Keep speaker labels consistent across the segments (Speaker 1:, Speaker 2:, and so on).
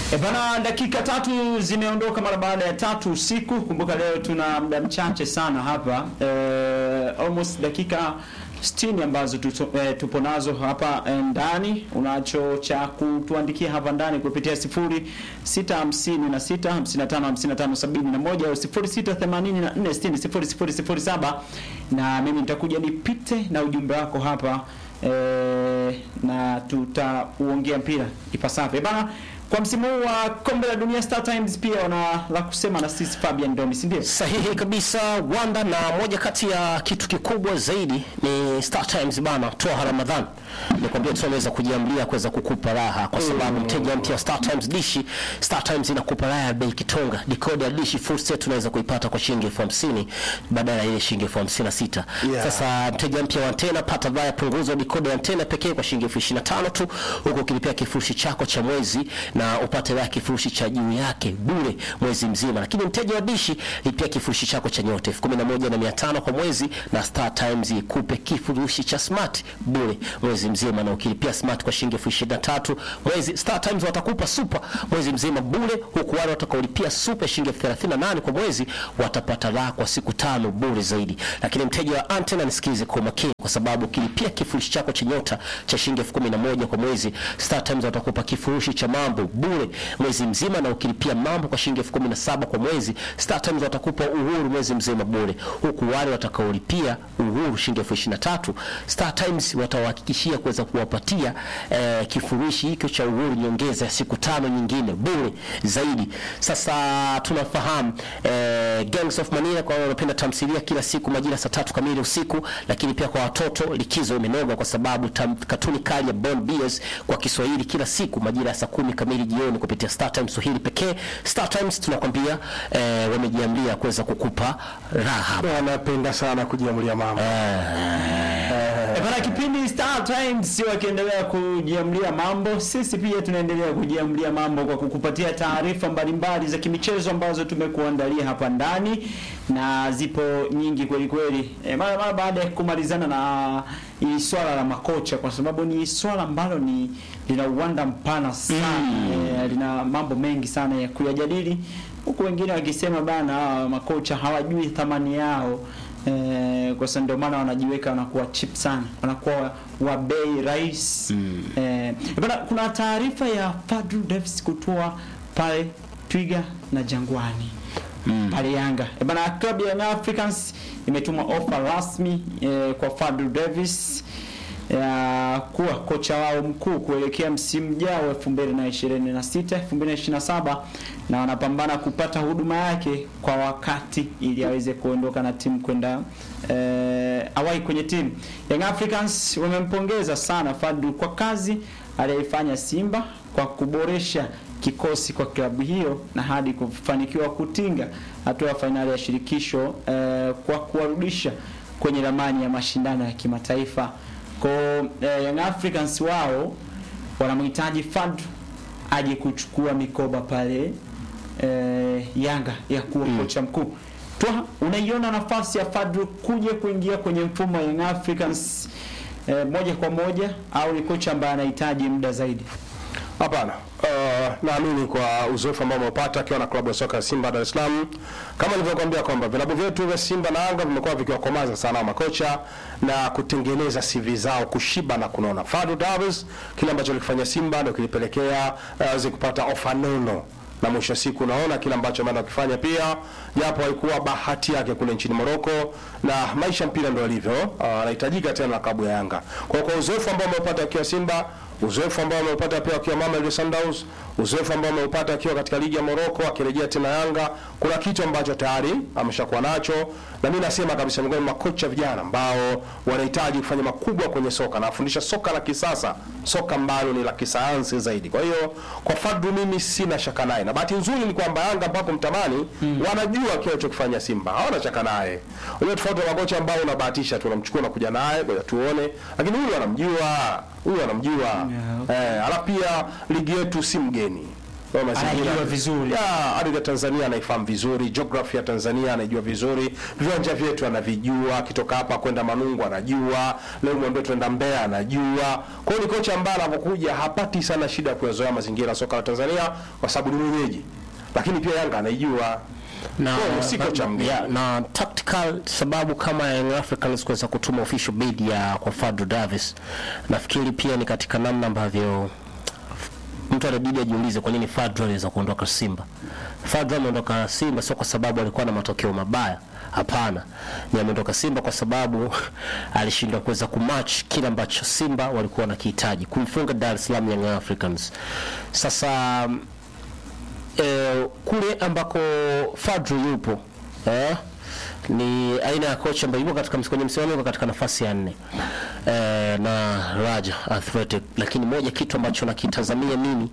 Speaker 1: E bana, dakika tatu zimeondoka mara baada ya tatu usiku. Kumbuka leo tuna muda mchache sana hapa e, almost dakika 60 ambazo tuto, e, tupo nazo hapa e, ndani. Unacho cha kutuandikia hapa ndani kupitia 0656555571 au 0684600007 na mimi nitakuja nipite na ujumbe wako hapa e, na tutauongea mpira ipasavyo bana. Kwa msimu huu wa kombe la dunia Star Times pia wana la kusema na sisi Fabian Domi, si ndio?
Speaker 2: Sahihi kabisa Wanda, na moja kati ya kitu kikubwa zaidi ni Star Times bana, toa Ramadhan nikwambia, tunaweza kujiamlia kuweza kukupa raha kwa sababu mteja mpya wa Star Times dishi, Star Times inakupa raha ya bei kitonga. Decoder ya dishi full set tunaweza kuipata kwa shilingi elfu hamsini badala ya ile shilingi elfu hamsini na sita.
Speaker 3: Yeah.
Speaker 2: Sasa mteja mpya wa antena pata vaya punguzo decoder ya antena pekee kwa shilingi elfu ishirini na tano tu, huku ukilipia kifurushi chako cha mwezi na upate raha kifurushi cha juu yake bure mwezi mzima. Lakini mteja wa dishi lipia kifurushi chako cha nyota elfu kumi na moja na mia tano kwa mwezi, na Star Times ikupe kifurushi cha smart bure mwezi mzima, na ukilipia smart kwa shilingi elfu ishirini na tatu mwezi, Star Times watakupa super mwezi mzima bure, huku wale watakaolipia super shilingi elfu thelathini na nane kwa mwezi watapata raha kwa siku tano bure zaidi. Lakini mteja wa antena, nisikilize kwa makini, kwa sababu ukilipia kifurushi chako cha nyota cha shilingi elfu kumi na moja kwa mwezi, Star Times watakupa kifurushi cha mambo bure mwezi mzima, na ukilipia mambo kwa shilingi elfu kumi na saba kwa mwezi, Star Times watakupa uhuru mwezi mzima bure, huku wale watakaolipia uhuru shilingi elfu ishirini na tatu Star Times watawahakikishia kuweza kuwapatia eh, kifurushi hicho cha uhuru nyongeza ya siku tano nyingine bure zaidi. Sasa tunafahamu eh, Gangs of Manila kwa wale wanapenda tamthilia kila siku majira saa tatu kamili usiku, lakini pia kwa watoto likizo imenoga kwa sababu tam, katuni kali ya Bond Bears kwa Kiswahili kila siku majira ya saa kumi kamili jioni kupitia Star Times Swahili pekee. Star Times tunakwambia eh, wamejiamlia kuweza kukupa raha.
Speaker 3: Wanapenda sana kujiamulia mambo.
Speaker 1: E bana, kipindi Star Times wakiendelea kujiamlia mambo, sisi pia tunaendelea kujiamlia mambo kwa kukupatia taarifa mbalimbali za kimichezo ambazo tumekuandalia hapa ndani, na zipo nyingi kweli kweli. E, mara mara baada ya kumalizana na hili swala la makocha, kwa sababu ni swala ambalo ni lina uwanda mpana sana e, lina mambo mengi sana ya kuyajadili, huku wengine wakisema bana, hawa makocha hawajui thamani yao Eh, kwa sababu ndio maana wanajiweka wanakuwa cheap sana, wanakuwa wa bei rahisi mm. Eh, bana, kuna taarifa ya Fadlu Davis kutoa pale Twiga na Jangwani mm. pale Yanga. E bana, klabu ya Young Africans imetuma ofa rasmi eh, kwa Fadlu Davis ya kuwa kocha wao mkuu kuelekea msimu ujao 2026 2027, na wanapambana kupata huduma yake kwa wakati ili aweze kuondoka na timu kwenda eh, awai kwenye timu. Young Africans wamempongeza sana Fadlu kwa kazi aliyoifanya Simba kwa kuboresha kikosi kwa klabu hiyo na hadi kufanikiwa kutinga hatua ya fainali ya shirikisho eh, kwa kuwarudisha kwenye ramani ya mashindano ya kimataifa. Kwa eh, Young Africans wao wanamhitaji Fadlu aje kuchukua mikoba pale eh, Yanga ya kuwa kocha mkuu. Twa, unaiona nafasi ya Fadlu kuja kuingia kwenye mfumo wa Young Africans eh, moja kwa moja au ni kocha ambaye anahitaji muda zaidi?
Speaker 3: Hapana. Uh, naamini kwa uzoefu ambao ameupata akiwa na klabu ya soka ya Simba Dar es Salaam, kama nilivyokuambia kwamba vilabu vyetu vya Simba na Yanga vimekuwa vikiwakomaza sana makocha na kutengeneza CV zao kushiba na kunona. Fadlu Davis kile ambacho alikifanya Simba ndio kilipelekea aweze kupata ofa nono na mwisho wa siku unaona kile ambacho ameenda kukifanya pia, japo haikuwa bahati yake kule nchini Morocco, na maisha mpira ndio alivyo. Ah, Anahitajika tena na klabu ya Yanga. Kwa kwa uzoefu ambao ameupata akiwa Simba, uzoefu ambao ameupata pia akiwa Mamelodi Sundowns, uzoefu ambao ameupata akiwa katika ligi ya Morocco, akirejea tena Yanga, kuna kitu ambacho tayari ameshakuwa nacho, na mimi nasema kabisa miongoni mwa makocha vijana ambao wanahitaji kufanya makubwa kwenye soka na afundisha soka la kisasa, soka ambalo ni la kisayansi zaidi. Kwa hiyo kwa Fadlu mimi sina shaka naye, na bahati nzuri ni kwamba Yanga mpaka mtamani wanajua kile alichokifanya Simba, hawana shaka naye. Unajua tofauti na makocha ambao unabahatisha tu, unamchukua na kuja naye ngoja tuone, lakini huyu anamjua, huyu anamjua
Speaker 1: Yeah,
Speaker 3: eh, alafu pia ligi yetu si mgeni Kwa mazingira-
Speaker 1: Anaijua vizuri.
Speaker 3: Ya, ardhi ya Tanzania anaifahamu vizuri, geography ya Tanzania anaijua vizuri, viwanja vyetu anavijua, akitoka hapa kwenda Manungu anajua, leo mwambie tuenda Mbeya anajua. Kwa hiyo ni kocha ambaye anapokuja hapati sana shida ya kuyazoea mazingira ya soka la Tanzania kwa sababu ni mwenyeji, lakini pia Yanga anaijua
Speaker 2: na,
Speaker 3: Kwa hiyo si kocha mgeni.
Speaker 2: ya, na tactical sababu kama Young Africans kuweza kutuma official bid ya kwa Fadlu Davis, nafikiri pia ni katika namna ambavyo mtu anabidi ajiulize kwa nini Fadlu aliweza kuondoka Simba. Fadlu ameondoka Simba sio kwa sababu alikuwa na matokeo mabaya, hapana. Ni ameondoka Simba kwa sababu alishindwa kuweza kumatch kile ambacho Simba walikuwa wanakihitaji, kumfunga Dar es Salaam Young Africans. Sasa eh, kule ambako Fadlu yupo eh, ni aina ya kocha ambaye yupo katika kwenye msimamo yuko katika nafasi ya nne eh, na Raja Athletic, lakini moja kitu ambacho nakitazamia mimi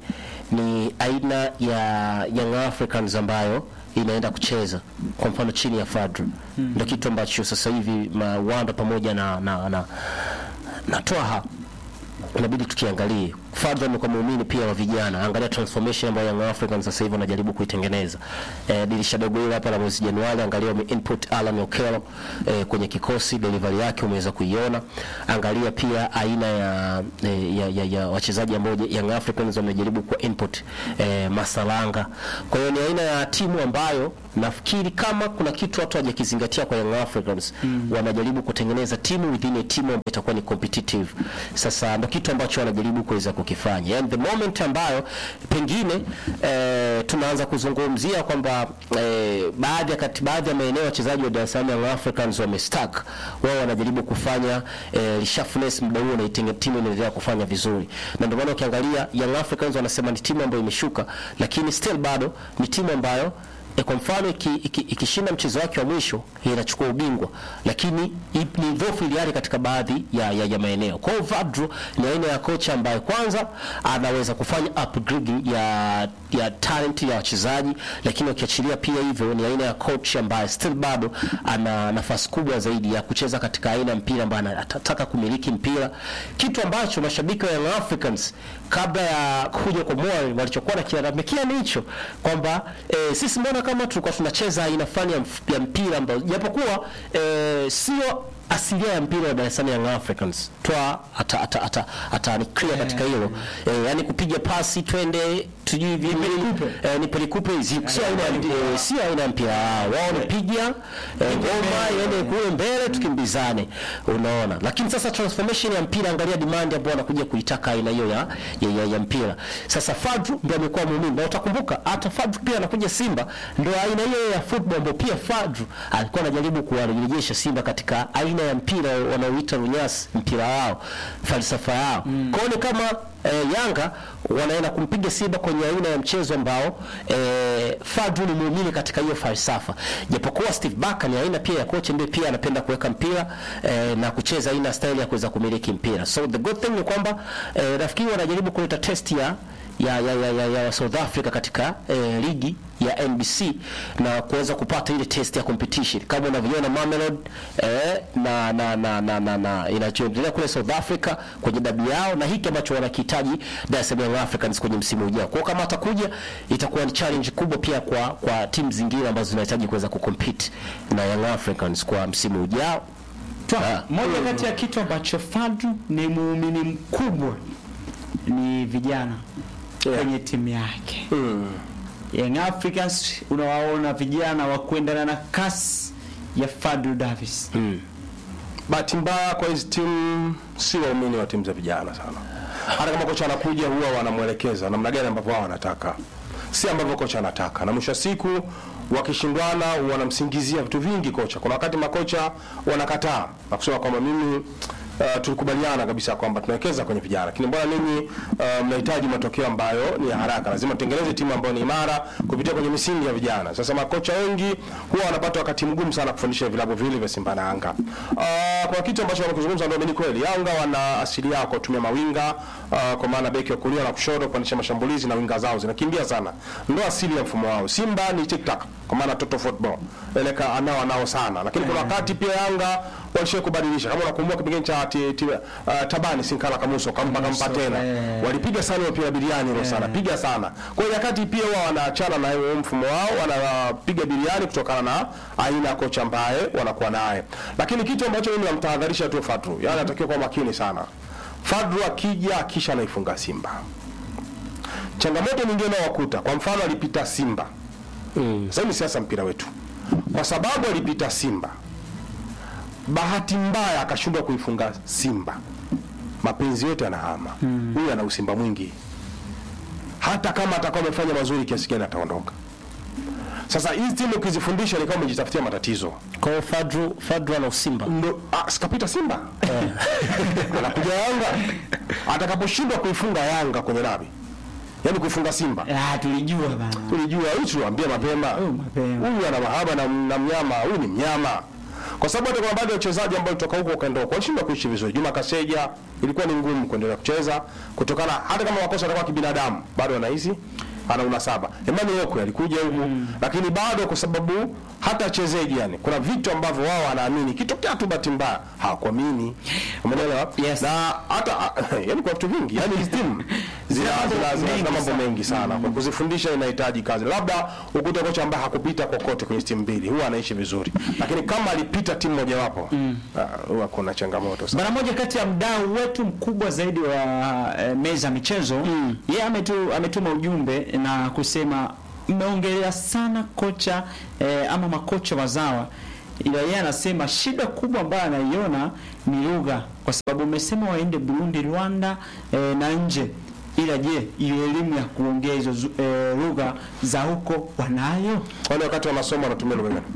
Speaker 2: ni aina ya Young Africans ambayo inaenda kucheza kwa mfano chini ya Fadlu hmm. Ndio kitu ambacho sasa hivi Wanda pamoja na na, na, na Twaha inabidi tukiangalie. Fadlu amekuwa muumini pia wa vijana, angalia transformation ambayo Young Africans sasa hivi wanajaribu kuitengeneza. E, dirisha dogo hili hapa la mwezi Januari, angalia wame input Alan Okello e, kwenye kikosi, delivery yake umeweza kuiona. Angalia pia aina ya e, ya, ya, ya wachezaji ambao Young Africans wamejaribu kwa input e, Masalanga. Kwa hiyo ni aina ya timu ambayo nafikiri kama kuna kitu watu hawajakizingatia kwa Young Africans mm. wanajaribu kutengeneza timu within a timu ambayo itakuwa ni competitive. Sasa ndo kitu ambacho wanajaribu kuweza kukifanya, and the moment ambayo pengine eh, tunaanza kuzungumzia kwamba eh, baadhi ya kati baadhi ya maeneo wachezaji wa Dar es Salaam Young Africans wamestuck, wao wanajaribu kufanya eh, reshuffleness muda huo, na itenge- timu inaendelea kufanya vizuri, na ndio maana ukiangalia Young Africans wanasema ni timu ambayo imeshuka, lakini still bado ni timu ambayo E, kwa mfano ikishinda iki, iki ikishinda mchezo wake wa mwisho inachukua ubingwa, lakini i- ni dhaifu ile hali katika baadhi ya, ya, ya maeneo. Kwa hiyo Vadro ni aina ya kocha ambaye kwanza anaweza kufanya upgrading ya ya talent ya wachezaji, lakini ukiachilia pia hivyo, ni aina ya coach ambaye still bado ana nafasi kubwa zaidi ya kucheza katika aina ya mpira ambaye anataka kumiliki mpira, kitu ambacho mashabiki wa Young Africans kabla ya kuja kwa Moi walichokuwa nakilalamikia ni hicho kwamba e, sisi mbona kama tulikuwa tunacheza aina fulani ya, mf- ya mpira ambao japokuwa e, sio asilia ya mpira wa Dar es Salaam Young Africans twa ata ata ata, ata ni clear katika hilo e, yani kupiga pasi twende tujui vipi e, ni pelikupe hizi sio aina ya e, sio aina ya mpira wao wao ni piga e, ngoma iende kule mbele tukimbizane unaona lakini sasa transformation ya mpira angalia demand ambayo wanakuja kuitaka aina hiyo ya, ya, ya, ya mpira sasa Fadru ndio amekuwa muumini na utakumbuka hata Fadru pia anakuja Simba ndio aina hiyo ya football ambayo pia Fadru alikuwa anajaribu kuwarejesha Simba katika aina ya mpira wanaoita runyasi mpira wao falsafa yao mm. kwao ni kama eh, Yanga wanaenda kumpiga Simba kwenye aina ya mchezo ambao eh, Fadlu ni muumini katika hiyo falsafa, japokuwa Steve Barker ni aina pia ya kocha ambaye pia anapenda kuweka mpira eh, na kucheza aina ya style ya kuweza kumiliki mpira. So the good thing ni kwamba eh, nafikiri wanajaribu kuleta test ya ya, ya, ya, ya, ya South Africa katika eh, ligi ya NBC na kuweza kupata ile test ya competition kama unavyoona Mamelodi eh, na na na na, na, na inachoendelea kule South Africa kwenye dabi yao na hiki ambacho wanakihitaji Dar es Salaam Young Africans kwenye msimu ujao. Kwa hiyo kama atakuja itakuwa ni challenge kubwa pia kwa kwa timu zingine ambazo zinahitaji kuweza kucompete na Young Africans kwa msimu ujao.
Speaker 1: Twa,
Speaker 2: Ah.
Speaker 1: moja kati ya kitu ambacho Fadlu ni muumini mkubwa ni vijana
Speaker 3: Yeah.
Speaker 1: kwenye timu yake. Young Africans unawaona vijana wa kuendana na kasi ya Fadlu Davis.
Speaker 3: bahati mbaya kwa hizi timu si waumini wa timu za vijana sana. Hata kama kocha anakuja huwa wanamwelekeza namna gani ambavyo wao wanataka, si ambavyo kocha anataka, na mwisho wa siku wakishindwana wanamsingizia vitu vingi kocha. Kuna wakati makocha wanakataa na kusema kwamba mimi uh, tulikubaliana kabisa kwamba tunawekeza kwenye vijana, lakini mbona ninyi uh, mnahitaji matokeo ambayo ni ya haraka? Lazima tutengeneze timu ambayo ni imara kupitia kwenye misingi ya vijana. Sasa makocha wengi huwa wanapata wakati mgumu sana kufundisha vilabu vile vya Simba na Yanga. Uh, kwa kitu ambacho wamekuzungumza ndio ni kweli, Yanga wana asili yao kwa kutumia mawinga uh, kwa maana beki wa kulia na kushoto kuanisha mashambulizi na winga zao zinakimbia sana, ndio asili ya mfumo wao. Simba ni tic tac, kwa kwa maana total football eleka anao anao sana, lakini kuna wakati pia Yanga walishia kubadilisha, kama unakumbuka kipindi cha ti- ti- uh, Tabani Sinkala Kamuso kampa kampa tena,
Speaker 1: eh.
Speaker 3: walipiga sana mpira biriani hilo sana, piga sana. Kwa hiyo wakati pia wao wanaachana na huo mfumo wao, wanapiga biriani kutokana na aina ya kocha ambaye wanakuwa naye, lakini kitu ambacho mimi namtahadharisha tu Fadru, yani anatakiwa kuwa makini sana. Fadru akija kisha anaifunga Simba changamoto nyingine inayowakuta kwa mfano alipita Simba mm. Sasa ni siasa mpira wetu, kwa sababu alipita Simba, bahati mbaya akashindwa kuifunga Simba, mapenzi yote anahama huyu ana usimba mwingi, hata kama atakuwa amefanya mazuri kiasi gani ataondoka. Sasa hizi timu ukizifundisha ni kama umejitafutia matatizo.
Speaker 2: Kwa hiyo Fadru Fadru ana usimba.
Speaker 3: Ndo ah, sikapita Simba anakuja Yanga, atakaposhindwa kuifunga Yanga kwenye dabi, yaani kuifunga Simba
Speaker 1: Ah, tulijua bana.
Speaker 3: tulijua huyu tuliwaambia mapema
Speaker 1: Oh, mapema.
Speaker 3: huyu ana mahaba na, na mnyama huyu ni mnyama kwa sababu hata kuna baadhi ya wachezaji ambao kutoka huko wakaenda huko walishindwa kuishi vizuri Juma Kaseja ilikuwa ni ngumu kuendelea kucheza kutokana hata kama makosa yatakuwa kibinadamu bado anahisi ana unasaba Emmanuel Okwe alikuja huku lakini bado kwa sababu hata chezeji yani kuna vitu ambavyo wao wanaamini kitokea tu bahati mbaya hawakuamini umeelewa
Speaker 1: Yes.
Speaker 3: na hata yani kwa vitu vingi yani hizi timu zina zina- zina- zina mambo mengi sana kwa kuzifundisha inahitaji kazi labda ukute kocha ambaye hakupita kokote kwenye timu mbili huwa anaishi vizuri lakini kama alipita timu mojawapo ah, huwa kuna changamoto sana
Speaker 1: Bana, moja kati ya mdau wetu mkubwa zaidi wa eh, meza ya michezo yeye ametu, ametuma ujumbe na kusema mmeongelea sana kocha eh, ama makocha wazawa, ila yeye anasema shida kubwa ambayo anaiona ni lugha, kwa sababu umesema waende Burundi, Rwanda eh, na nje, ila je, hiyo elimu ya kuongea hizo zu- eh, lugha za huko wanayo?
Speaker 3: wale wakati wanasoma wanatumia lugha gani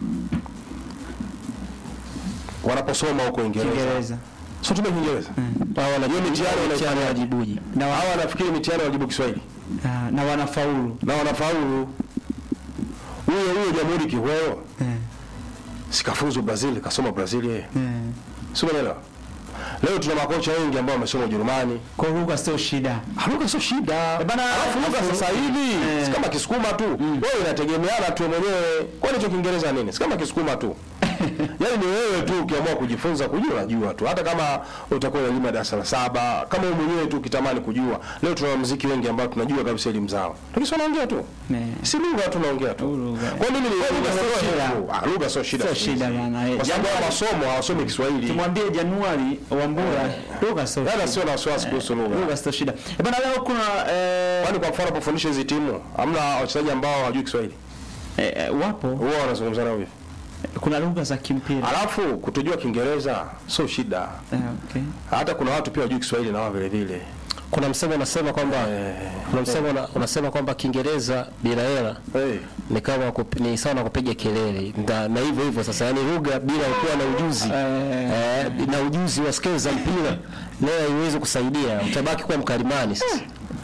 Speaker 3: wanaposoma huko Uingereza
Speaker 1: Kiingereza
Speaker 3: sio tumia Kiingereza
Speaker 2: Hao wana
Speaker 3: hiyo mitihani wanaifanya
Speaker 2: wajibuji.
Speaker 3: na hawa wanafikiri mitihani wajibu Kiswahili
Speaker 1: Ah, na wanafaulu
Speaker 3: na wanafaulu huyo huyo Jamhuri Kiweo
Speaker 1: eh,
Speaker 3: sikafuzu Brazil kasoma Brazil yeye
Speaker 1: eh.
Speaker 3: sio unaelewa leo tuna makocha wengi ambao wamesoma Ujerumani
Speaker 1: Kwa lugha sio shida.
Speaker 3: lugha sio shida
Speaker 1: bana,
Speaker 3: alafu lugha
Speaker 1: alafu-
Speaker 3: sasa hivi
Speaker 1: Eh.
Speaker 3: si kama Kisukuma tu wewe inategemeana tu mwenyewe kwani hicho Kiingereza nini si kama Kisukuma tu yaani ni wewe tu ukiamua kujifunza kujua unajua tu hata kama utakuwa na elimu ya darasa la saba kama wewe mwenyewe tu ukitamani kujua leo tuna muziki wengi ambao tunajua kabisa elimu zao lakini si wanaongea tu
Speaker 1: Eh.
Speaker 3: si lugha tunaongea tu
Speaker 1: Lugha.
Speaker 3: kwa mimi ni
Speaker 1: lugha
Speaker 3: lugha
Speaker 1: sio
Speaker 3: sio
Speaker 1: shida.
Speaker 3: shida Ah, lugha sio shida
Speaker 1: Sio
Speaker 3: siku hizi.
Speaker 1: shida bana, eh.
Speaker 3: kwa sababu
Speaker 1: Januari-
Speaker 3: hao masomo hawasomi Kiswahili
Speaker 1: Tumwambie Januari Wambura lugha sio
Speaker 3: Dada
Speaker 1: shida.
Speaker 3: sio na wasiwasi kuhusu lugha
Speaker 1: Lugha sio shida. Eh, Bana leo kuna eh,
Speaker 3: Kwani kwa mfano pofundisha hizi timu hamna wachezaji ambao hawajui Kiswahili?
Speaker 1: eh, eh, wapo
Speaker 3: Huwa wanazungumza nao hivi.
Speaker 1: kuna lugha za kimpira.
Speaker 3: Alafu kutojua Kiingereza sio shida.
Speaker 1: Eh, okay.
Speaker 3: Hata kuna watu pia hawajui Kiswahili na wao vile vile.
Speaker 2: Kuna msemo unasema kwamba kuna msemo una- unasema kwamba Kiingereza bila hela
Speaker 3: Hey.
Speaker 2: ni kama kup- ni sawa na kupiga kelele na, na hivyo hivyo sasa, yani lugha bila kuwa na ujuzi
Speaker 1: Eh.
Speaker 2: eh, na ujuzi wa skills za mpira leo haiwezi kusaidia, utabaki kuwa mkalimani sasa.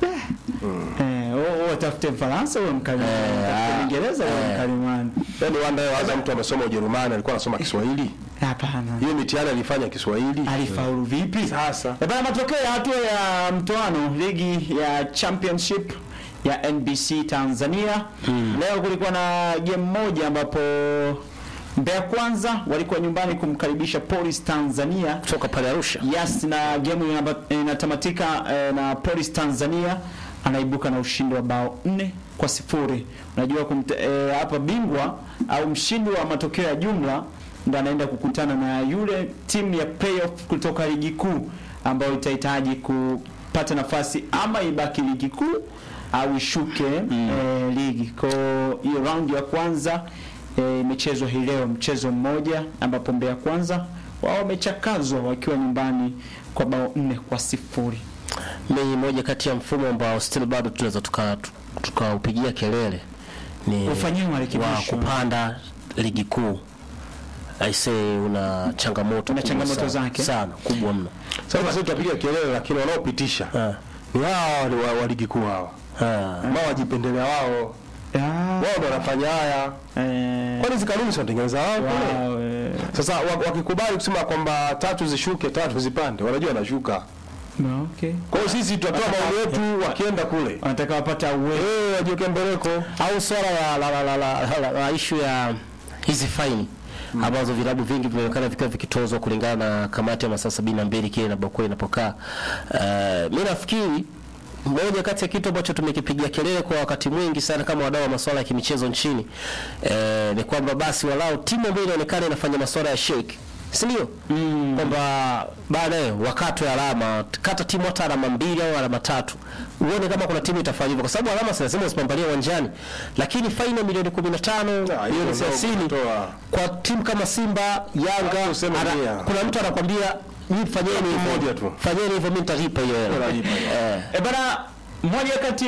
Speaker 1: Eh, wewe wewe tafute Mfaransa wewe mkalimani. Tafute Kiingereza wewe mkalimani.
Speaker 3: Yaani wanda waza mtu amesoma Ujerumani alikuwa anasoma Kiswahili.
Speaker 1: Hapana.
Speaker 3: Hiyo mitihani alifanya Kiswahili.
Speaker 1: Alifaulu vipi?
Speaker 3: Sasa.
Speaker 1: Eh, Bana matokeo ya hatua ya mtoano ligi ya championship ya NBC Tanzania. Leo kulikuwa na game moja ambapo Mbeya Kwanza walikuwa nyumbani kumkaribisha Police Tanzania.
Speaker 2: Kutoka pale Arusha
Speaker 1: Yes, na game inaba- inatamatika eh, na Police Tanzania anaibuka na ushindi wa bao nne kwa sifuri. Unajua kumte, eh, hapa bingwa au mshindi wa matokeo ya jumla ndo anaenda kukutana na yule timu ya playoff kutoka ligi kuu ambayo itahitaji kupata nafasi ama ibaki ligi kuu au ishuke eh, ligi. Kwa hiyo round ya kwanza eh, imechezwa hii leo mchezo mmoja ambapo Mbeya Kwanza wao wamechakazwa wakiwa nyumbani kwa bao nne kwa sifuri.
Speaker 2: ni moja kati ya mfumo ambao still bado tunaweza tuka- tukaupigia kelele ni
Speaker 1: Ufanyiwe
Speaker 2: wa
Speaker 1: marekebisho.
Speaker 2: kupanda ligi kuu. Aisee, una changamoto
Speaker 1: Una
Speaker 2: kubwa
Speaker 1: changamoto
Speaker 2: sana,
Speaker 1: zake.
Speaker 2: sana kubwa mno.
Speaker 3: Sasa sisi tutapiga kelele lakini wanaopitisha
Speaker 2: Ah,
Speaker 3: ni hao wale wa, wa ligi kuu hao.
Speaker 2: ah.
Speaker 3: Ambao wajipendelea wao.
Speaker 1: Ah,
Speaker 3: Wao ndio wanafanya haya.
Speaker 1: eh,
Speaker 3: Kwani hizo kanuni zinatengeneza wao kule?
Speaker 1: wow, eh,
Speaker 3: Sasa wa- wakikubali kusema kwamba tatu zishuke, tatu zipande, wanajua wanashuka.
Speaker 1: No, okay.
Speaker 3: Kwa hiyo sisi tutatoa maoni yetu wakienda kule.
Speaker 1: Wanataka wapata uwezo.
Speaker 3: Eh, wajiweke mbeleko.
Speaker 2: au swala la la la la, la, la, la, la issue ya hizi faini ambazo vilabu vingi vimeonekana vikiwa vikitozwa kulingana na kamati ya masaa sabini na mbili kile inapokuwa inapokaa. Uh, mi nafikiri moja kati ya kitu ambacho tumekipigia kelele kwa wakati mwingi sana kama wadau wa masuala ya kimichezo nchini eh, ni kwamba basi walau timu ambayo inaonekana inafanya masuala ya shirki si ndio? Mm. Kwamba baadaye wakatwe alama, kata timu hata alama mbili au alama tatu, uone kama kuna timu itafanya hivyo, kwa sababu alama si lazima usipambanie uwanjani, lakini faini ya milioni 15
Speaker 3: hiyo
Speaker 2: milioni
Speaker 3: ndio
Speaker 2: 30
Speaker 3: kutoa.
Speaker 2: kwa timu kama Simba, Yanga,
Speaker 3: Hata useme
Speaker 2: ana-
Speaker 3: mia.
Speaker 2: kuna mtu anakwambia nyinyi fanyeni hivyo,
Speaker 3: mmoja tu.
Speaker 2: fanyeni hivyo, mimi nitalipa hiyo hela.
Speaker 3: Unalipa hiyo.
Speaker 2: Eh.
Speaker 1: E bana, moja kati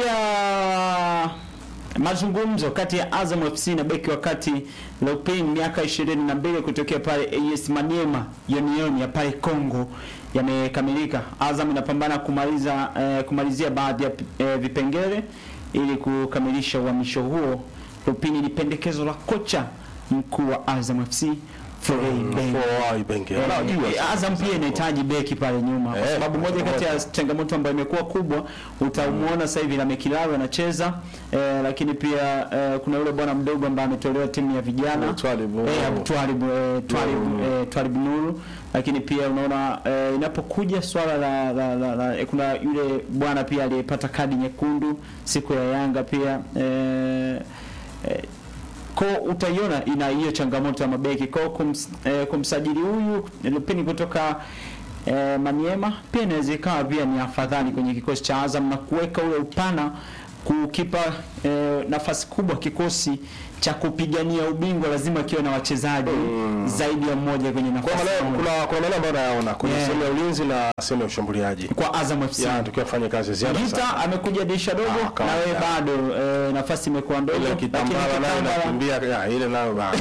Speaker 1: ya mazungumzo kati ya Azam FC na beki wa kati Lupin miaka 22 kutokea pale AS Maniema Union ya pale Congo yamekamilika. Azam inapambana kumaliza eh, kumalizia baadhi ya eh, vipengele ili kukamilisha uhamisho huo. Lupin ni pendekezo la kocha mkuu wa Azam FC Florent Ibenge.
Speaker 3: Kwa Ibenge. Unajua.
Speaker 1: Eh, Azam pia inahitaji beki pale nyuma kwa
Speaker 3: Eh,
Speaker 1: sababu moja kati ya changamoto ambayo imekuwa kubwa utamuona sasa hivi na Mekilaro anacheza eh, lakini pia eh, kuna yule bwana mdogo ambaye ametolewa timu ya vijana
Speaker 3: Eh, Twalib,
Speaker 1: eh,
Speaker 3: oh.
Speaker 1: Abu Twalib eh, Twalib
Speaker 3: Mm.
Speaker 1: eh, Twalib Nuru lakini pia unaona eh, inapokuja swala la, la, la, la eh, kuna yule bwana pia aliyepata kadi nyekundu siku ya Yanga pia eh, eh, ko utaiona ina hiyo changamoto ya mabeki ko kums, eh, kumsajili huyu Lupini kutoka eh, Maniema pia inaweza ikawa pia ni afadhali kwenye kikosi cha Azam na kuweka ule upana kukipa eh, nafasi kubwa kikosi cha kupigania ubingwa lazima kiwe na wachezaji zaidi ya mmoja kwenye
Speaker 3: Kwa
Speaker 1: nafasi
Speaker 3: maana
Speaker 1: moja.
Speaker 3: kuna kuna maana ambayo nayaona kuna
Speaker 1: Yeah.
Speaker 3: sehemu ya ulinzi na sehemu ya ushambuliaji.
Speaker 1: kwa Azam FC
Speaker 3: Ya tukiwa fanya kazi ya ziada
Speaker 1: Gita
Speaker 3: sana.
Speaker 1: amekuja dirisha dogo
Speaker 3: Ah,
Speaker 1: na
Speaker 3: kawaida.
Speaker 1: wewe bado eh, nafasi imekuwa ndogo
Speaker 3: Ile
Speaker 1: lakini
Speaker 3: kitambala nayo
Speaker 1: Kitambala-
Speaker 3: nakimbia ya ile nayo bado.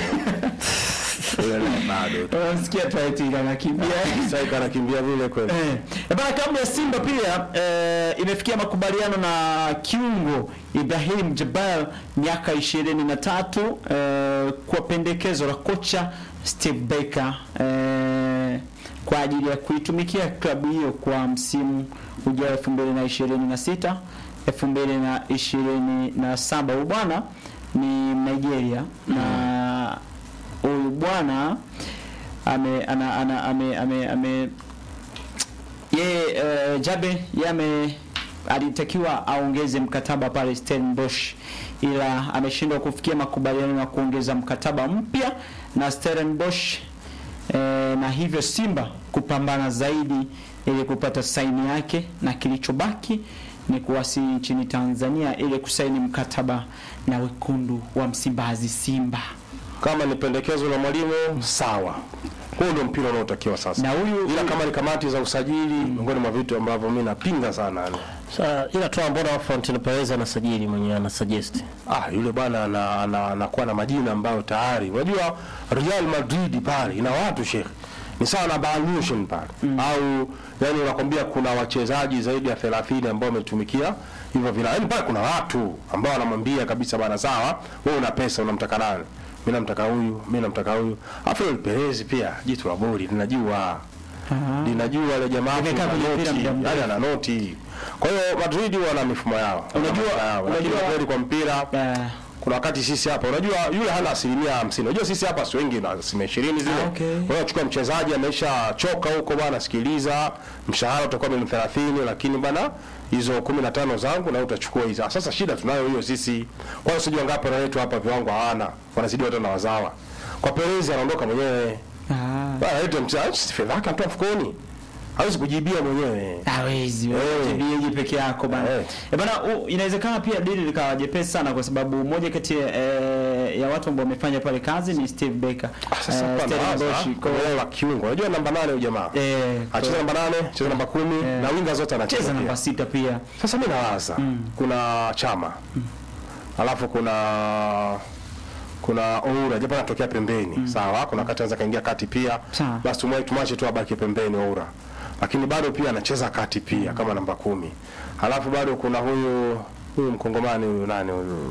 Speaker 3: Ile nayo bado.
Speaker 1: unamsikia Taiti anakimbia
Speaker 3: Sasa kanakimbia vile kweli.
Speaker 1: Eh, eh, bana klabu ya Simba pia eh, imefikia makubaliano na kiungo Ibrahim Jabal miaka 23 eh, kwa pendekezo la kocha Steve Baker eh, kwa ajili ya kuitumikia klabu hiyo kwa msimu ujao 2026 2027. Huyu bwana ni Nigeria na huyu bwana ame ana, ana, ame, ame, ame yeye uh, Jabe yame alitakiwa aongeze mkataba pale Stellenbosch ila ameshindwa kufikia makubaliano ya kuongeza mkataba mpya na Stellenbosch eh, na hivyo Simba kupambana zaidi ili kupata saini yake na kilichobaki ni kuwasili nchini Tanzania ili kusaini mkataba na wekundu wa Msimbazi Simba.
Speaker 3: Kama ni pendekezo la mwalimu sawa. Huo ndio mpira unaotakiwa sasa.
Speaker 1: Na huyu
Speaker 3: Ila kama ni kamati za usajili miongoni mwa vitu ambavyo mimi napinga sana yani.
Speaker 2: Sasa ila tu mbona Fountain Perez anasajili mwenyewe ana suggest.
Speaker 3: Ah, yule bwana ana- ana- anakuwa na majina ambayo tayari unajua Real Madrid pale ina watu shekhe ni sawa na Bayern Munich pale au yani unakwambia kuna wachezaji zaidi ya 30 ambao wametumikia hivyo vila yani pale kuna watu ambao wanamwambia kabisa bwana sawa wewe una pesa unamtaka nani mimi namtaka huyu mimi namtaka huyu afu yule Perez pia jitu la boli linajua
Speaker 1: Aha.
Speaker 3: linajua ile jamaa
Speaker 1: Limekaa
Speaker 3: ana
Speaker 1: kwenye mpira
Speaker 3: noti,
Speaker 1: muda mrefu.
Speaker 3: yani ana noti kwa hiyo Madrid wana mifumo yao Wana
Speaker 1: Unajua-
Speaker 3: mifumo yao. Lakini
Speaker 1: unajua-
Speaker 3: kweli kwa mpira
Speaker 1: eh,
Speaker 3: kuna wakati sisi hapa unajua yule hana asilimia hamsini unajua sisi hapa si wengi na asilimia ishirini zile
Speaker 1: Ah, okay.
Speaker 3: Wewe unachukua mchezaji amesha choka huko bwana sikiliza mshahara utakuwa milioni thelathini lakini bana hizo kumi na tano zangu na wewe utachukua hizo Ah, sasa shida tunayo hiyo sisi kwa hiyo sijui wangapi wetu hapa viwango hawana wanazidi hata na wazawa kwa Perez anaondoka mwenyewe
Speaker 1: ah.
Speaker 3: bwana lete mchezaji fedha yake anatoa mfukoni hawezi kujibia mwenyewe
Speaker 1: hawezi
Speaker 3: Eh.
Speaker 1: wewe peke yako bana
Speaker 3: Eh.
Speaker 1: eh. bana u- inawezekana pia dili likawa jepesi sana kwa sababu moja kati ya, eh, ya watu ambao wamefanya pale kazi ni Steve Baker
Speaker 3: Ah, sasa
Speaker 1: Eh,
Speaker 3: hapana,
Speaker 1: Stellenbosch,
Speaker 3: sasa,
Speaker 1: kwa-
Speaker 3: kwa eneo la kiungo unajua namba nane huyu jamaa
Speaker 1: eh,
Speaker 3: acheza namba nane cheza namba kumi
Speaker 1: Eh.
Speaker 3: na winga zote anacheza
Speaker 1: cheza
Speaker 3: pia.
Speaker 1: namba sita pia
Speaker 3: Sasa mimi nawaza kuna chama alafu kuna kuna Oura japo anatokea pembeni sawa, kuna wakati anaweza kaingia kati pia,
Speaker 1: Sawa.
Speaker 3: basi tumwache tumwache tu abaki pembeni Oura, lakini bado pia anacheza kati pia kama namba kumi. Alafu bado kuna huyu huyu mkongomani huyu nani huyu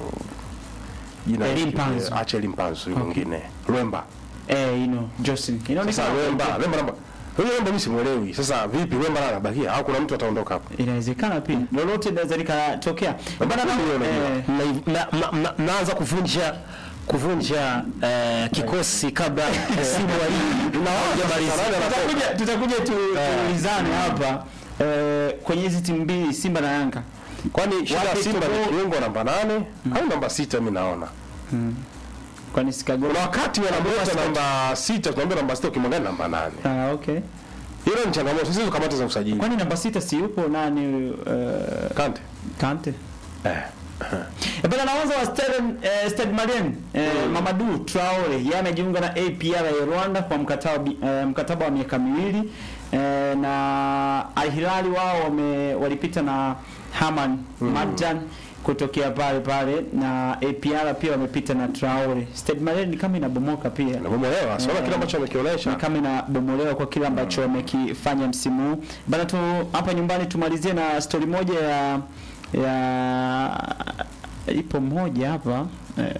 Speaker 3: jina
Speaker 1: Elim Panzu.
Speaker 3: acha Elim Panzu huyu mwingine Lwemba.
Speaker 1: eh, you know Jocelyn
Speaker 3: Sasa
Speaker 1: inaonekana
Speaker 3: Lwemba Lwemba namba Huyo Wemba mimi simuelewi. Sasa vipi Wemba naye anabakia au kuna mtu ataondoka hapo?
Speaker 1: Inawezekana pia lolote linaweza likatokea. Bana na
Speaker 3: Hiyo unajua.
Speaker 1: eh,
Speaker 2: Mna- mna- mna- mna- mnaanza kuvunja kuvunja eh, kikosi kabla msimu wa ligi haujamalizika.
Speaker 3: Nani anakosa?
Speaker 1: tutakuja tutakuja tu- tuulizane hapa eh, kwenye hizi timu mbili Simba na Yanga.
Speaker 3: Kwani shida ya
Speaker 1: Wapi
Speaker 3: Simba ni
Speaker 1: tuko-
Speaker 3: kiungo namba nane au namba sita mimi naona.
Speaker 1: Kwani Chicago
Speaker 3: Kuna wakati wanamleta namba sita tunaambia namba sita ukimwangalia namba nane.
Speaker 1: Ah, okay.
Speaker 3: Hilo ni changamoto. Sisi kamati za usajili.
Speaker 1: Kwani namba sita si yupo nani uh,
Speaker 3: Kante.
Speaker 1: Kante?
Speaker 3: Eh.
Speaker 1: E bana naanza wa Stade eh, Stade Malien eh, Mamadou Traore yeye amejiunga na APR ya Rwanda kwa mkataba bi- eh, mkataba wa miaka miwili eh, na Al Hilal wao wame, walipita na Haman Marjan kutokea pale pale na APR pia wamepita na Traore. Stade Malien ni kama inabomoka pia.
Speaker 3: Nabomolewa. Sio kile ambacho amekionyesha.
Speaker 1: Ni kama inabomolewa kwa kile ambacho wamekifanya msimu huu. Bana tu hapa nyumbani tumalizie na stori moja ya ya ipo moja hapa eh,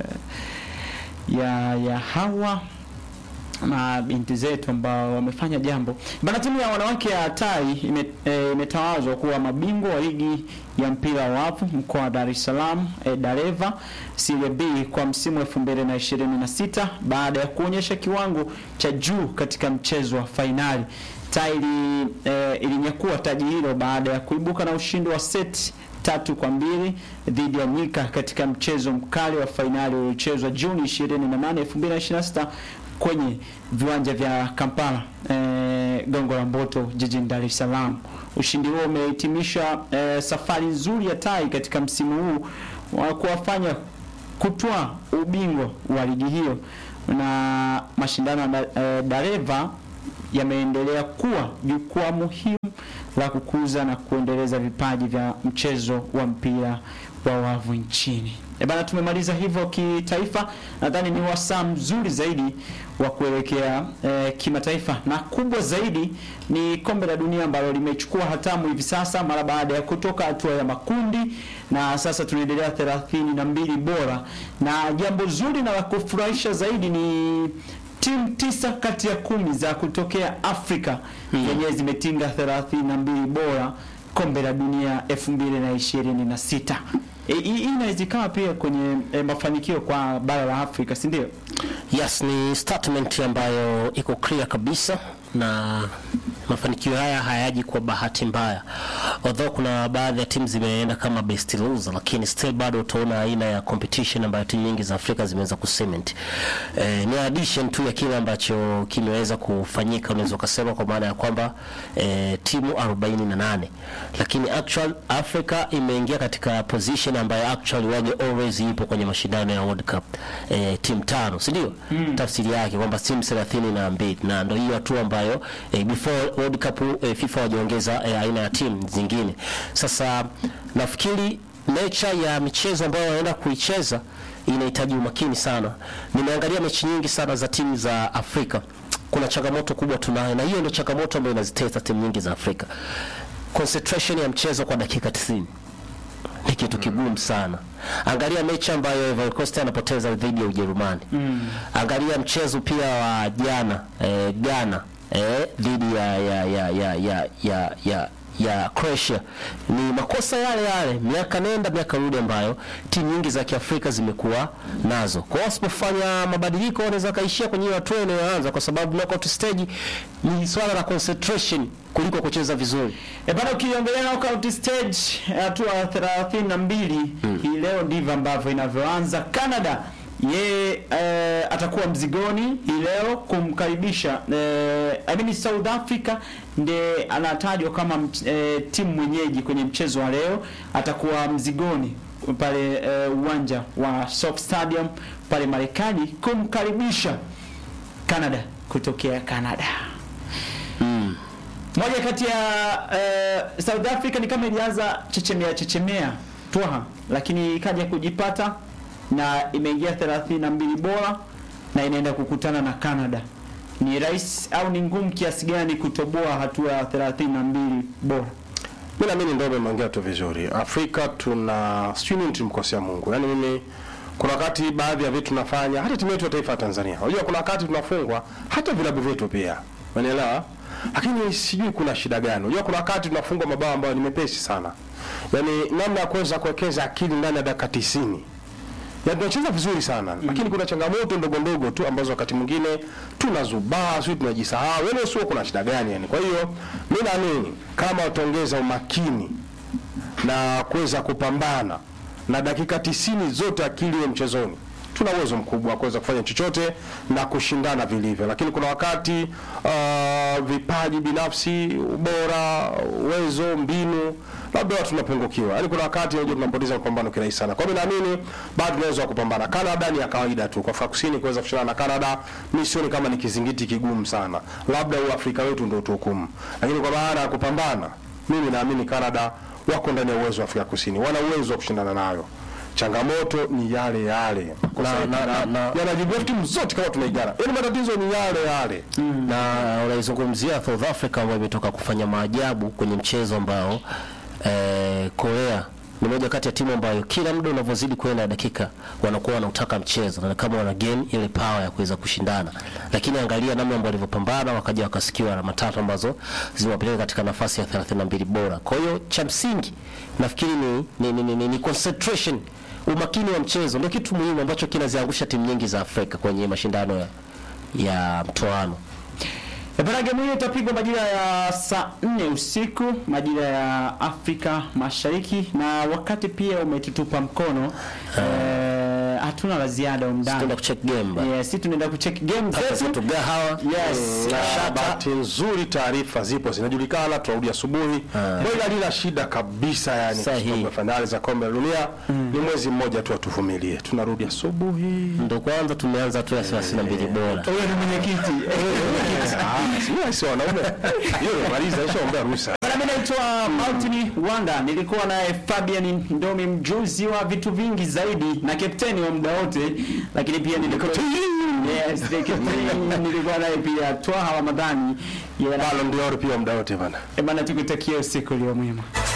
Speaker 1: ya ya hawa na binti zetu ambao wamefanya jambo bana. Timu ya wanawake ya Tai ime- eh, imetawazwa kuwa mabingwa wa ligi ya mpira wa wavu mkoa wa Dar es Salaam eh, Dareva Serie B kwa msimu 2026 baada ya kuonyesha kiwango cha juu katika mchezo wa fainali. Tai ili, eh, ilinyakua taji hilo baada ya kuibuka na ushindi wa seti tatu kwa mbili dhidi ya Nyika katika mchezo mkali wa fainali uliochezwa Juni 28, 2026 kwenye viwanja vya Kampala eh, Gongo la Mboto jijini Dar es Salaam. Ushindi huo umehitimisha eh, safari nzuri ya Tai katika msimu huu wa kuwafanya kutwaa ubingwa wa ligi hiyo na mashindano ya da- eh, Dareva yameendelea kuwa jukwaa muhimu la kukuza na kuendeleza vipaji vya mchezo wa mpira wa wavu nchini. E bana, tumemaliza hivyo kitaifa. Nadhani ni wasaa mzuri zaidi wa kuelekea eh, kimataifa, na kubwa zaidi ni kombe la dunia ambalo limechukua hatamu hivi sasa mara baada ya kutoka hatua ya makundi, na sasa tunaendelea thelathini na mbili bora, na jambo zuri na la kufurahisha zaidi ni timu tisa kati ya kumi za kutokea Afrika yenyewe zimetinga 32 bora kombe la dunia 2026. E, hii hii inaweza ikawa pia kwenye e, mafanikio kwa bara la Afrika, si ndio?
Speaker 2: Yes, ni statement ambayo iko clear kabisa na mafanikio haya hayaji kwa bahati mbaya. Although kuna baadhi ya timu zimeenda kama best loser, lakini still bado utaona aina ya competition ambayo timu nyingi za Afrika zimeweza kucement. Eh, ni addition tu ya kile ambacho kimeweza kufanyika, unaweza ukasema kwa maana ya kwamba eh, timu 48 lakini actual Africa imeingia katika position ambayo actually wage always ipo kwenye mashindano ya World Cup eh, timu tano, si ndio? Tafsiri yake kwamba timu 32 na mbili, na ndio hiyo hatua ambayo eh, before World Cup eh, FIFA wajiongeza eh, aina ya timu zingine. Sasa nafikiri nature ya michezo ambayo wanaenda kuicheza inahitaji umakini sana. Nimeangalia mechi nyingi sana za timu za Afrika, kuna changamoto kubwa tunayo, na hiyo ndio changamoto ambayo inazitesa timu nyingi za Afrika. Concentration ya mchezo kwa dakika 90 ni kitu kigumu sana. Angalia mechi ambayo Ivory Coast anapoteza dhidi ya Ujerumani. Angalia mchezo pia wa jana eh, Ghana eh, dhidi ya ya ya ya ya ya, ya ya Croatia ni makosa yale yale miaka nenda miaka rudi ambayo timu nyingi za Kiafrika zimekuwa nazo. Kwa hiyo wasipofanya mabadiliko wanaweza kaishia kwenye hiyo hatua inayoanza, kwa sababu knockout stage ni swala la concentration kuliko kucheza vizuri.
Speaker 1: E bana, ukiongelea knockout stage hatua ya 32 hii leo ndivyo ambavyo inavyoanza. Canada yeye eh, atakuwa mzigoni hii leo kumkaribisha eh, I mean South Africa ndiye anatajwa kama mch- eh, timu mwenyeji kwenye mchezo wa leo, atakuwa mzigoni pale eh, uwanja wa Soft Stadium pale Marekani kumkaribisha Canada kutokea Canada. Moja kati ya uh, South Africa ni kama ilianza chechemea chechemea twaha, lakini ikaja kujipata na imeingia 32 bora na inaenda kukutana na Canada. Ni rahisi au ni ngumu kiasi gani kutoboa hatua ya 32 bora?
Speaker 3: Mimi naamini ndio umeongea tu vizuri. Afrika tuna sijui nini tumkosea Mungu. Yaani mimi kuna wakati baadhi ya vitu tunafanya hata timu yetu ya taifa ya Tanzania. Unajua kuna wakati tunafungwa hata vilabu vyetu pia. Unaelewa? lakini sijui kuna shida gani. Unajua kuna wakati tunafungwa mabao ambayo ni mepesi sana, yaani namna ya kuweza kuwekeza akili ndani ya dakika 90 ya tunacheza vizuri sana lakini kuna changamoto ndogo ndogo tu ambazo wakati mwingine tunazubaa, sio tunajisahau, yaani sio kuna shida gani yani. Kwa hiyo mimi naamini kama utaongeza umakini na kuweza kupambana na dakika tisini zote akili iwe mchezoni, tuna uwezo mkubwa wa kuweza kufanya chochote na kushindana vilivyo, lakini kuna wakati uh, vipaji binafsi, ubora, uwezo, mbinu labda watu tunapungukiwa. Yaani kuna wakati unajua tunapoteza mapambano kirahisi sana. Kwa hiyo naamini bado tunaweza kupambana. Canada ni ya kawaida tu. Kwa Afrika Kusini kuweza kushindana na Canada, mimi sioni kama ni kizingiti kigumu sana. Labda uafrika wetu ndio tuhukumu. Lakini kwa maana ya kupambana, mimi naamini Canada wako ndani ya uwezo wa Afrika Kusini. Wana uwezo wa kushindana nayo. Changamoto ni yale yale. Kwa
Speaker 2: Na-
Speaker 3: sababu
Speaker 2: na- na- na-
Speaker 3: yanajibu timu zote kama tunaigana. Yaani matatizo ni yale yale.
Speaker 2: na unaizungumzia South Africa ambayo imetoka kufanya maajabu kwenye mchezo ambao eh, Korea ni moja kati ya timu ambayo kila muda unavyozidi kwenda dakika wanakuwa wanautaka mchezo na kama wana gain ile power ya kuweza kushindana, lakini angalia namna ambao walivyopambana wakaja wakasikiwa alama tatu ambazo zimewapeleka katika nafasi ya 32 bora. Kwa hiyo cha msingi nafikiri ni, ni, ni, ni, ni, ni concentration, umakini wa mchezo ndio kitu muhimu ambacho kinaziangusha timu nyingi za Afrika kwenye mashindano ya, ya mtoano.
Speaker 1: Bana, game hiyo itapigwa majira ya saa nne usiku majira ya Afrika Mashariki, na wakati pia umetutupa mkono eh, hatuna la ziada
Speaker 2: Tunaenda
Speaker 1: umdani.
Speaker 2: kucheck game ba.
Speaker 1: Yes, si tunaenda kucheck game
Speaker 2: Pata
Speaker 1: zetu.
Speaker 2: zetu gahawa.
Speaker 1: Yes,
Speaker 3: Na
Speaker 1: shata.
Speaker 3: bahati nzuri taarifa zipo zinajulikana, tunarudi asubuhi. Moja halina shida kabisa yani,
Speaker 2: Sahihi.
Speaker 3: kwa sababu fainali za kombe la dunia ni mwezi mmoja tu, atuvumilie, tunarudi asubuhi.
Speaker 2: Ndo kwanza tumeanza tu ya 32 bora.
Speaker 1: Wewe ni mwenyekiti.
Speaker 3: Ah, sio sio wanaume, hiyo maliza, ishaombea ruhusa.
Speaker 1: Bana, mimi naitwa Martin Wanda, nilikuwa naye Fabian Ndomi, mjuzi wa vitu vingi zaidi na kapteni wa muda wote, lakini pia nilikuwa yes, the captain. nilikuwa naye pia Twaha Ramadhani. Yeye
Speaker 3: Ballon d'Or pia muda wote bana.
Speaker 1: bana, tukutakia usiku ulio mwema.